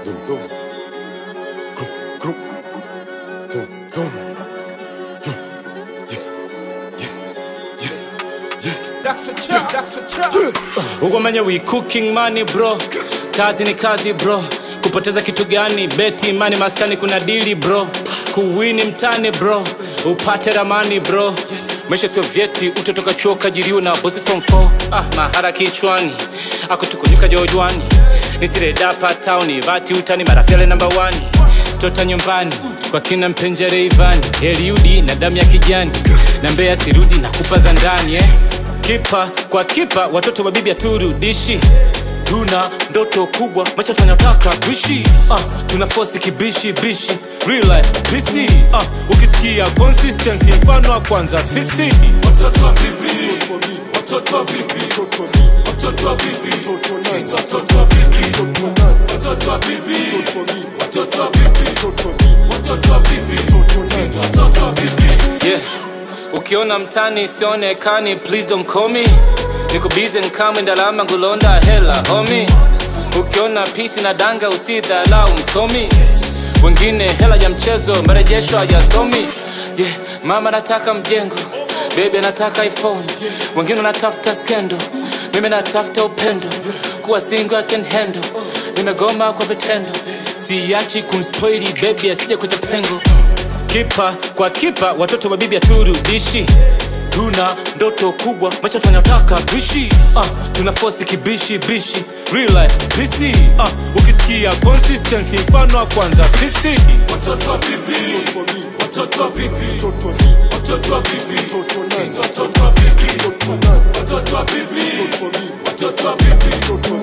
Zoom, zoom. Group, group. Zoom, zoom. ukomenya we cooking money bro kazi ni kazi bro kupoteza kitu gani beti imani maskani kuna dili bro kuwini mtani bro upate ramani bro maisha sio vyeti utatoka chuo kajiriwa na bosi from 4 ah, mahara kichwani akutukunyuka jojwani nisiredapa tauni vati utani marafyale namba wani tota nyumbani kwa kina mpenjere ivani eliudi na damu ya kijani na mbea sirudi na kupa za ndani eh? kipa kwa kipa watoto wa bibi haturudishi tuna ndoto kubwa macho tunataka kuishi uh, tuna fosi kibishi bishi real life bisi uh, ukisikia consistency mfano wa kwanza sisi Watoto wa bibi, watoto wa bibi, watoto wa bibi, si watoto wa bibi, watoto wa bibi, watoto wa bibi, watoto wa bibi, si watoto wa bibi. yeah. ukiona mtani sionekani please don't call me niko busy nkame ndalama ngulonda hela homi ukiona pisi na danga usidhalau msomi wengine hela ya mchezo marejesho hayasomi yeah. mama nataka mjengo bebi anataka iphone wengine wanatafuta skendo mimi natafuta upendo kuwa single I can handle nimegoma kwa vitendo siachi kumspoili bebi asije kwenye pengo kipa kwa kipa watoto wa bibi haturudishi tuna ndoto kubwa macho tunataka kuishi uh, tuna fosi kibishi bishi real life bisi uh, ukisikia consistency mfano wa kwanza sisi Watoto wa bibi, watoto wa bibi, watoto wa bibi, si watoto wa bibi, watoto wa bibi, watoto wa bibi,